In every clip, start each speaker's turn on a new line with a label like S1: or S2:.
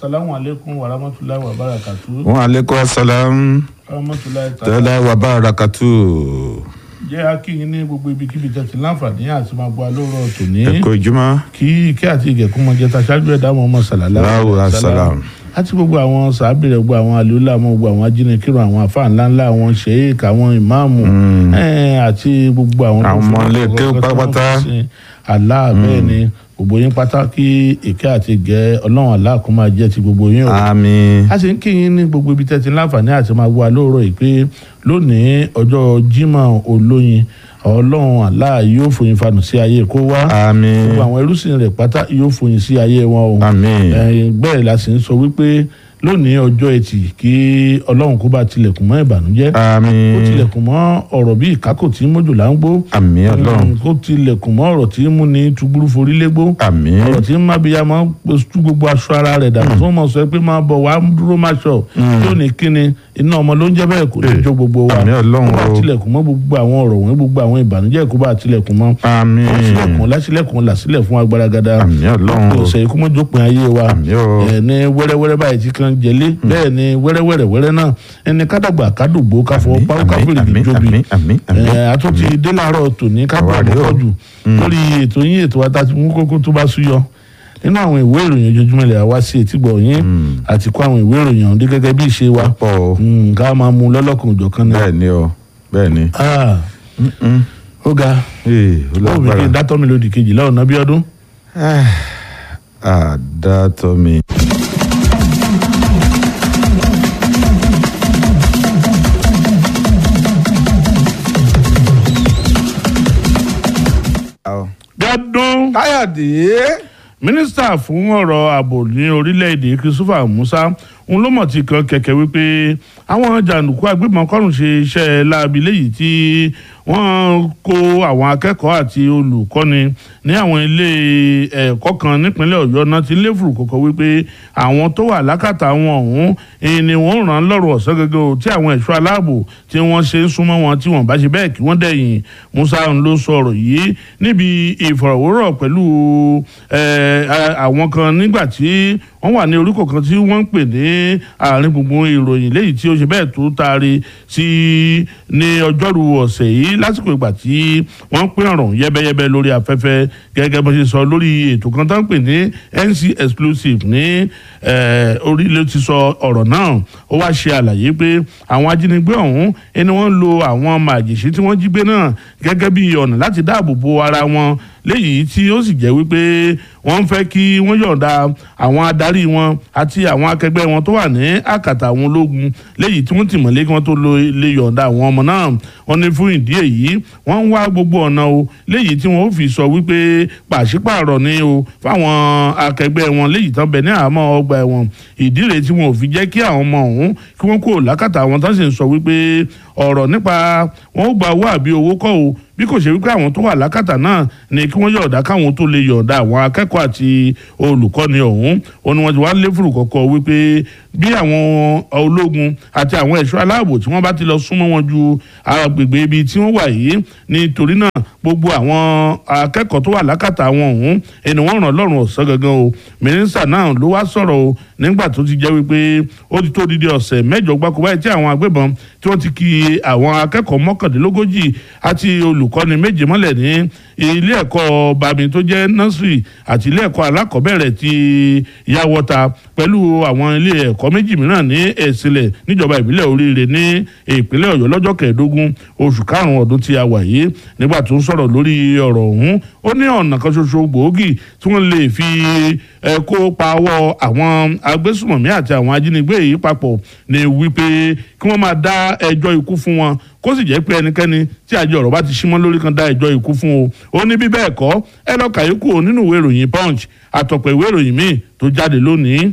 S1: asalaamu aleykum wa rahmatulahi wa barakatu.
S2: wọn aleykum salam
S1: rahmatulahi
S2: tẹ́lẹ̀ wa barakatu.
S1: jẹ́ akínyìn ní gbogbo ibikíbi tẹ̀sí láǹfààní àti máa gbọ́ alóòrọ̀ tòní.
S2: ẹ kú ìjùmọ̀.
S1: kí ike àti ìgẹ̀kún mọ jẹta ṣáájú ẹ̀dá mọ́ ọmọ sàlálà.
S2: Láwo asalaam.
S1: àti gbogbo àwọn sàábìrẹ̀ gbogbo àwọn àlùlá mọ́ gbogbo àwọn ajínigbìrún àwọn afáà ńláńlá àwọn sheik àwọn ìmáàmù eh, àti gbogbo àwọn.
S2: Àwọn ọmọ ilé kéwú pátápátá.
S1: àlá bẹ́ẹ̀ ni gbogbo yín pátá kí ike àti ìgẹ̀ ọlọ́run àlá kó máa jẹ́ ti gbogbo yín o
S2: àmín.
S1: a sì ń kí yín ní gbogbo ibi tẹ́tí láǹfààní àti máa wá lóòrọ̀ yìí pé lónìí ọjọ́ Jímọ̀ olóyin ọlọ́run àlá yóò fòyìn fanù sí ayé kó wá
S2: àmín.
S1: gbogbo àwọn ẹrúsìn rẹ̀ pátá yóò fòyìn sí ayé wọn o
S2: àmín.
S1: Eh, bẹ́ẹ̀ la sì ń sọ wípé lónìí ọjọ́ ẹtì kí ọlọ́run kó bá tilẹ̀kùn mọ́ ìbànújẹ́ kó
S2: àmín.
S1: tilẹ̀kùn mọ́ ọ̀rọ̀ bí ìkákò tí mójúlá ń gbó
S2: àmín ọlọ́run.
S1: Mm, kó tilẹ̀kùn mọ́ ọ̀rọ̀ tí mú ní túgbúrú forí légbó
S2: àmín.
S1: ọ̀rọ̀ tí mábíyá máa ń tú gbogbo aṣọ ara rẹ̀ dànù tó mọ̀ sọ pé máa bọ̀ wá dúró máa ṣọ tí ò ní kíni iná ọmọ ló ń jẹ́ bẹ́ẹ̀ kò ní jó gbogbo wa
S2: àmín Ọlọ́run
S1: kó bá
S2: o.
S1: tilẹ̀kùn mọ́ gbogbo àwọn ọ̀rọ̀ wọ̀nyí gbogbo àwọn ìbànújẹ́ kó bá tilẹ̀kùn mọ́
S2: àmín.
S1: sílẹ̀kùn lásìlẹ̀kùn làsílẹ̀ fún agbára gada
S2: àmín ọlọ́run o.
S1: ọ̀sẹ̀ ikú mọ́ jópin ayé wa
S2: àmín o.
S1: ẹ̀ ní wẹ́rẹ́wẹ́rẹ́ báyìí tí kan jẹlé bẹ́ẹ̀ ni wẹ́rẹ́wẹ́rẹ́ wẹ́rẹ́ náà ẹni kádàgbà kádògbò káfọ́
S2: Àmín,
S1: pàrọ̀ káfíìrì
S2: àmín,
S1: jóbi
S2: àmín, àmín, àmín.
S1: ẹ̀ àtúntì dé láàárọ̀ tòní kápẹ́
S2: Àwa rèé o.
S1: àkọ́kọ́ jù lórí ètò yín ètò wa tá a ti mú kókó tó bá súyọ nínú àwọn ìwé ìròyìn ojoojúmọ́ ilẹ̀ wa sí etígbọ̀ yín àti kó àwọn ìwé ìròyìn ọ̀hún dé gẹ́gẹ́ bí ìṣe wa
S2: pọ̀ o.
S1: Mm, ká máa mú lọ́lọ́kan òjọ̀kan ni.
S2: bẹ́ẹ̀ ni o bẹ́ẹ̀ ni.
S1: Ah,
S2: Mm-mm.
S1: ó ga
S2: ee ó
S1: ó mi kí n
S2: lágbára.
S1: dátọ́ mi lòdì kejì lọ́wọ́ bí ọdún.
S2: àdàtọ̀ mi.
S1: gbádùn
S2: káyọ̀dé.
S1: mínísítà fún ọ̀rọ̀ ààbò ní orílẹ̀-èdè christopher musa ń ló mọ̀ tí kan kẹ̀kẹ́ wípé àwọn jàǹdùkú agbébọn kọ́rùn ṣe iṣẹ́ láabi léyìí tí wọ́n kó àwọn akẹ́kọ̀ọ́ àti olùkọ́ni ní àwọn ilé ẹ̀kọ́ kan nípínlẹ̀ ọ̀yọ́ náà ti ń lé fùrù kọ̀kọ́ wípé àwọn tó wà lákàtà wọn ọ̀hún èyí ni wọ́n ràn án lọ́rùn ọ̀sán gẹ́gẹ́ o tí àwọn ẹ̀ṣọ́ aláàbò tí wọ́n ṣe ń súnmọ́ wọn tí wọ́n bá ṣe bẹ́ẹ̀ kí wọ́n dẹ̀yìn musa ń ló sọ ọ̀rọ̀ yìí níbi ìfọ̀rọ̀wérọ̀ pẹ̀lú eh, a- àwọn kan nígbà tí wọ́n wà ní oríkò kan tí wọ́n ń pè ní àárín gbùngbùn ìròyìn léyìí tí ó ṣe bẹ́ẹ̀ tó taari sí ní ọjọ́rú ọ̀sẹ̀ yìí lásìkò ìgbà tí wọ́n ń pín ọ̀rọ̀ yẹ́bẹ́yẹ́bẹ́ lórí afẹ́fẹ́ gẹ́gẹ́ bó ṣe sọ lórí ètò kan tó ń pè ní NC exclusive ní eh, orí ló ti sọ ọ̀rọ̀ náà ó wá ṣe àlàyé pé àwọn ajínigbé ọ̀hún ẹni wọ́n ń lo àwọn màjèṣí tí wọ́n jí gbé náà gẹ́gẹ́ bí ọ̀nà láti dáàbò bo ara wọn léyìí tí ó sì jẹ́ wípé wọ́n ń fẹ́ kí wọ́n yọ̀ǹda àwọn adarí wọn àti àwọn akẹgbẹ́ wọn tó wà ní àkàtà àwọn ológun léyìí tí wọ́n ti mọ̀lé kí wọ́n tó lo lè yọ̀ǹda àwọn ọmọ náà wọ́n ní fún ìdí èyí wọ́n ń wá gbogbo ọ̀nà o léyìí tí wọ́n ó fi sọ wípé pàṣípààrọ̀ ni o fáwọn akẹgbẹ́ wọn léyìí tán bẹ̀ ní àmọ́ ọgbà ẹ̀wọ̀n ìdí rèé tí wọn ò fi jẹ́ kí àwọn ọmọ ọ̀hún kí wọ́n kúrò lákàtà àwọn tán sì ń sọ wípé ọ̀rọ̀ nípa wọn ó gba owó àbí owó kọ́ o bí kò ṣe wípé àwọn tó wà lákàtà náà ni kí wọ́n yọ̀ọ̀dá káwọn tó lè yọ̀ọ̀dá àwọn akẹ́kọ̀ọ́ àti olùkọ́ni ọ̀hún ó ní wọ́n ti wá lé fùrù kọ̀kọ́ wípé bí àwọn ológun àti àwọn ẹ̀ṣọ́ aláàbò tí wọ́n bá ti lọ súnmọ́ wọn ju agbègbè ibi tí wọ́n wà yìí nítorí náà gbogbo àwọn akẹ́kọ̀ọ́ tó wà lákàtà wọn ọ̀hún ẹni wọ́n ràn lọ́rùn ọ̀sán gangan o mínísítà náà ló wá sọ̀rọ̀ o nígbà tó ti jẹ́ wípé ó ti tó dídí ọ̀sẹ̀ mẹ́jọ gbáko báyìí tí àwọn agbébọn tí wọ́n ti ki àwọn akẹ́kọ̀ọ́ mọ́kàndínlógójì àti olùkọ́ni méje mọ́lẹ̀ ní ilé ẹ̀kọ́ bami tó jẹ́ nursery àti ilé ẹ̀kọ́ alákọ̀ọ́bẹ̀rẹ̀ ti yàwọ́ta pẹ̀lú àwọn ilé ẹ̀kọ́ méjì mìíràn ní ẹ̀sìnlẹ̀ níjọba ìbílẹ̀ oríire ní ìpínlẹ̀ ọ̀yọ́ lọ́jọ́ kẹẹ̀ẹ́dógún oṣù karùn-ún ọdún tí a wà yìí nígbà tó ń sọ̀rọ̀ lórí ọ̀rọ̀ ọ̀hún ó ní ọ̀nà kan ṣoṣo gbòógì tí wọ́n lè fi ẹ kó pawọ́ àwọn agbésùmọ̀mí àti àwọn ajínigbé yìí papọ̀ ní wípé kí wọ́n máa dá ẹjọ́ ikú fún wọn kó sì jẹ́ pé ẹnikẹ́ni tí àjọ ọ̀rọ̀ bá ti símọ́ lórí kan dá ẹjọ́ ikú fún o ó ní bí bẹ́ẹ̀ kọ́ ẹ lọ́ọ́ kàyékù o nínú ìwé ìròyìn punch àtọ̀pọ̀ ìwé ìròyìn míì tó jáde lónìí.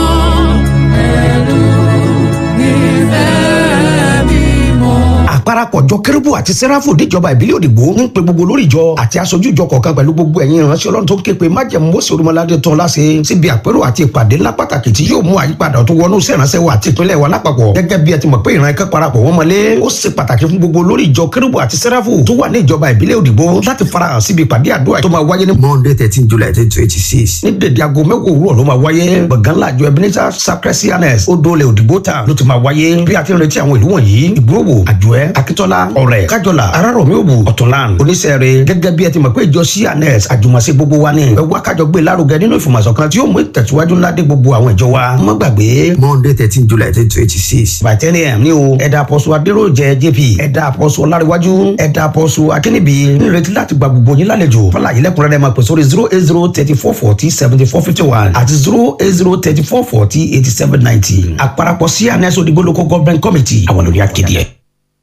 S3: àparapọ̀ àpapọ̀jọ kérúbù àti sẹ́ráfù níjọba ìbílẹ̀ òdìgbò ń pe gbogbo lórí ìjọ àti aṣojú ìjọ kọ̀ọ̀kan pẹ̀lú gbogbo ẹ̀yin ìránṣẹ́ ọlọ́run tó képe májẹ̀mú mọ́sí olúmọládé tán láṣẹ síbi àpérò àti ìpàdé ńlá pàtàkì tí yóò mú àyípadà tó wọnú sẹ́ránṣẹ́ wa àti ìpínlẹ̀ wa lápapọ̀ gẹ́gẹ́ bí ẹ ti mọ̀ pé ìran ẹ̀kẹ́ parapọ̀ wọ́n mọ́lé ó ṣe pàtàkì fún gbogbo lórí ìjọ kérúbù àti sẹ́ráfù tó wà ní ìjọba ìbílẹ̀ òdìgbò láti farahàn síbi ìpàdé àdúrà tó máa wáyé ní monday thirteen july twenty twenty six ní dèdè aago mẹ́wàá òwúrọ̀ ló máa wáyé gbọ̀ngàn láàjọ ebenezer sacristianes odòlè òdìgbò tán ló ti máa wáyé bí a ti ń retí àwọn ìlú wọ̀nyí ìgbòho àjùẹ́ akíntọ́lá ọ̀rẹ́ kájọlá arárọ̀mí òbù ọ̀túnlán oníṣẹ́rẹ́ gẹ́gẹ́ bí ẹ ti mọ̀ pé ìjọ cns àjùmọ̀ṣe gbogbo wa ni ẹ wá kájọ gbé lárugẹ nínú ìfọ̀mọ̀sọ̀ kan tí yóò mú ìtẹ̀síwájú ńlá dé gbogbo àwọn ìjọ wa má gbàgbé monday thirteen july twenty twenty six by ten am ní o ẹ̀dà àpọ̀sù adéròjẹ jp ẹ̀dà àpọ̀sù ọláríwájú ẹ̀dà àpọ̀sù akínníbi nírètí láti gba gbogbo yín lálejò fọláyé lẹ́kùnrẹ́rẹ́ máa pè sórí zero eight zero thirty four forty seventy four fifty one àti zero eight zero thirty four forty eighty seven ninety àparapọ̀ cns òdìgbò local government committee àwọn lórí akéde ẹ̀.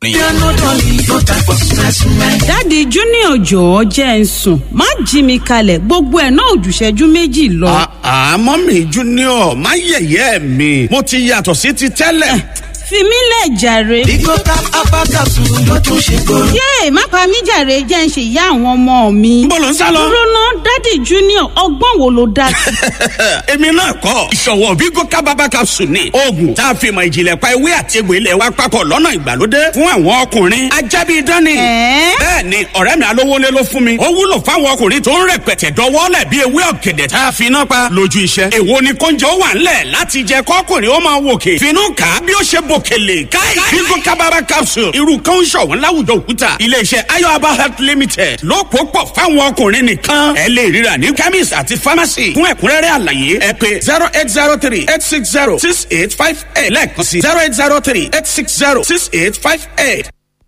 S4: dáàdi junior jọ̀ọ́ jẹ́ ń sùn má jí mi kalẹ̀ gbogbo ẹ̀ náà òjùṣẹ́jú méjì lọ.
S5: àmọ́ mi junior má yẹ̀yẹ́ mi mo ti yàtọ̀ sí ti tẹ́lẹ̀.
S4: fi mí lẹ̀ jàre.
S6: Bigo tap abakasu ló tún ṣe kóró.
S4: yéè má pa mí jàre jẹ́ ń ṣe ìyá àwọn ọmọ mi.
S5: Níbo ló ń sá lọ?
S4: dúró ná dáàdi junior ọgbọ́n wo ló dá sí.
S5: èmi náà kọ́ ìṣòwò Bigo kábàbà capsule ni oògùn tá a fi mọ ìjìnlẹ̀ pa ewé àti egbò ilẹ̀ wa papọ̀ lọ́nà ìgbàlódé fún àwọn ọkùnrin ajábí dání.
S4: Ẹ̀ẹ́?
S5: bẹ́ẹ̀ ni ọ̀rẹ́ mi alówólé ló fún mi ó wúlò fáwọn ọkùnrin tó ń rẹpẹtẹ dọwọ́lẹ̀ bí ewé ọ̀gẹ̀dẹ̀ tá a fi iná pa lójú iṣẹ́. èwo ni kóúnjẹ ó wà ńlẹ̀ láti jẹ kọ́kùnrin ó máa wòkè finú kà á bí ó ṣe bòkèlè káì Bigo kábàbà capsule irú kan ń ṣọ̀wọ́n láwùjọ òkúta iléeṣẹ́ ayọ̀aba health limited ló pò pọ̀ fáwọn ọkùnrin nìkan ẹ lè ríra ní chemist àti pharmacy fún ẹ̀kúnrẹ́rẹ́ àlàyé ẹ pè zero eight zero three eight six zero six eight five eight lẹ́ẹ̀kan sí zero eight zero three eight six zero six eight five eight.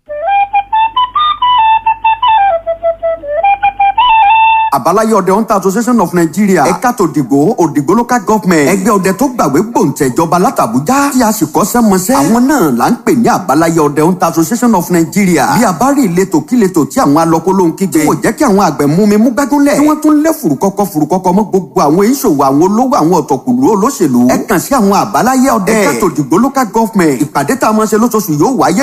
S7: àbáláyé ọdẹ hunter association of nigeria ẹ̀ka tó dìgbò òdìgbò local government ẹgbẹ́ ọdẹ tó gbàgbé gbòǹtẹ̀jọba látàbújá tí a sì kọ́ṣẹ́ mọṣẹ́ àwọn náà là ń pè ní àbáláyé ọdẹ hunter association of nigeria bí a bá rí ìletò kíletò tí àwọn alọ́kóló ń kígbe tí kò jẹ́ kí àwọn àgbẹ̀ mú mi mú gbẹ́gúnlẹ̀ tí wọ́n tún lé fùrùkọ́kọ́ fùrùkọ́kọ́ mọ́ gbogbo àwọn ìṣòwò àwọn olówó àwọn ọ̀tọ̀kùlú olóṣèlú ẹ kàn sí àwọn àbáláyé ọdẹ ẹ̀ka tó dìgbò local government ìpàdé tá a máa ṣe lóṣooṣù yóò wáyé